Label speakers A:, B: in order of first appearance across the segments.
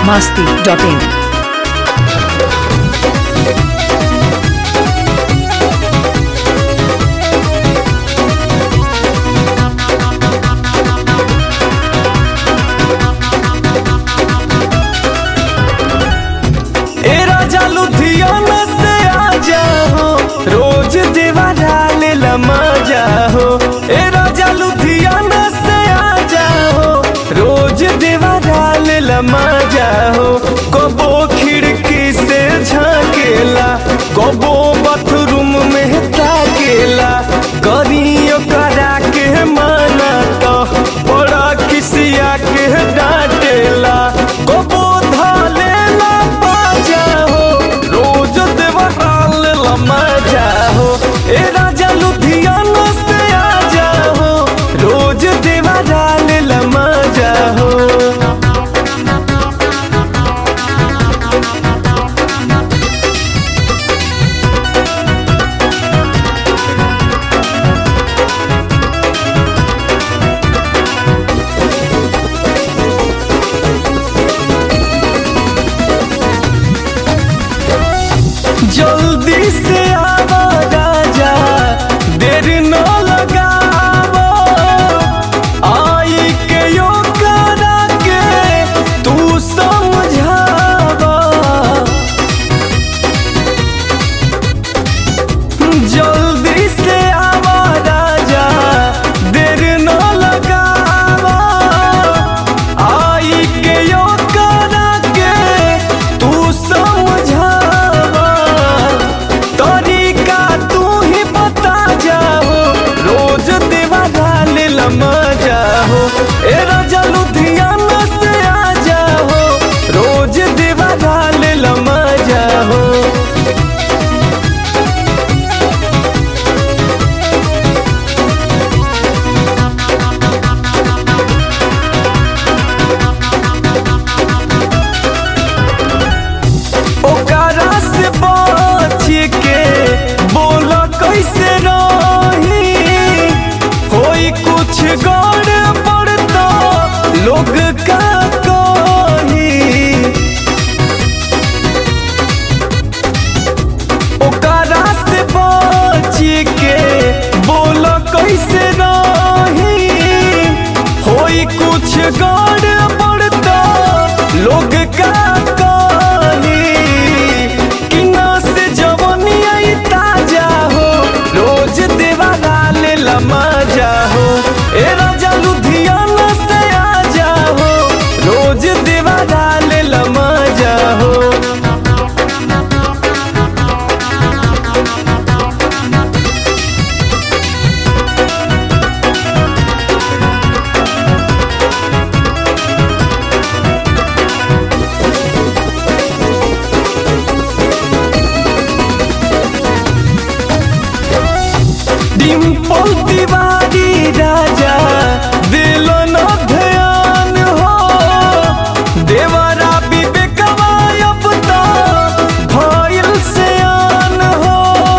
A: masti.in.
B: ए राजा लुधियाना से आ जाओ रोज देवा डाले लमा जाओ ए राजा लुधियाना से आ जाओ रोज देवा डाले लमा जाओ कबो खिड़की से झाकेला कबो बाथरूम में ताकेला करियो करा के माना तो बड़ा किसिया के डांटेला कबो धालेला बाजा हो रोज देवराल लमा जाओ ए राजा लुधियाना से आ जाओ रोज देवराल लमा जाओ जल्दी से आवा राजा देर न लगावो आई के यो करा के तू समझावा जल्दी से आवा राजा देर न लगावा आई के यो करा के तू समझावा तरीका तू ही बता जाओ रोज देवा डाल लमा जाओ ए राजा लुधियाना से आ जाओ रोज देवा डाल लमा जाओ ओकरा से बच के बोल कैसे रही होई कुछ गड़बड़ तो लोग का कही ओकरा से बच के बोल कैसे रही होई कुछ गड़बड़ तो लोग का कही कि ना से जवनी आई ताजा हो रोज देवा डाल लमा जाओ ए राजा लुधियाना से आ जाओ रोज देवा डाल लमा जाओ डिम्पल तिवारी राजा दिल न ध्यान हो देवरा विवेकवा अब तो भइल से आन हो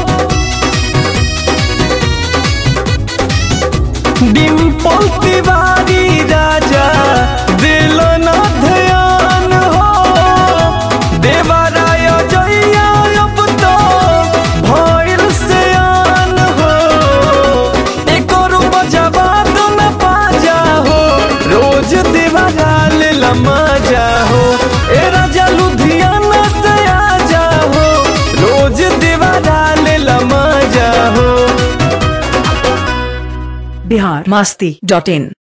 B: डिम्पल तिवारी राजा दिल न ध्यान हो देवराय जइया अब तो भइल से आन हो एकर बजवा तो न पाजा हो रोज देवराल लमा जाओ ए राजा लुधियाना से आ जाओ रोज देवराल लमा जाओ
A: Bihar masti.in.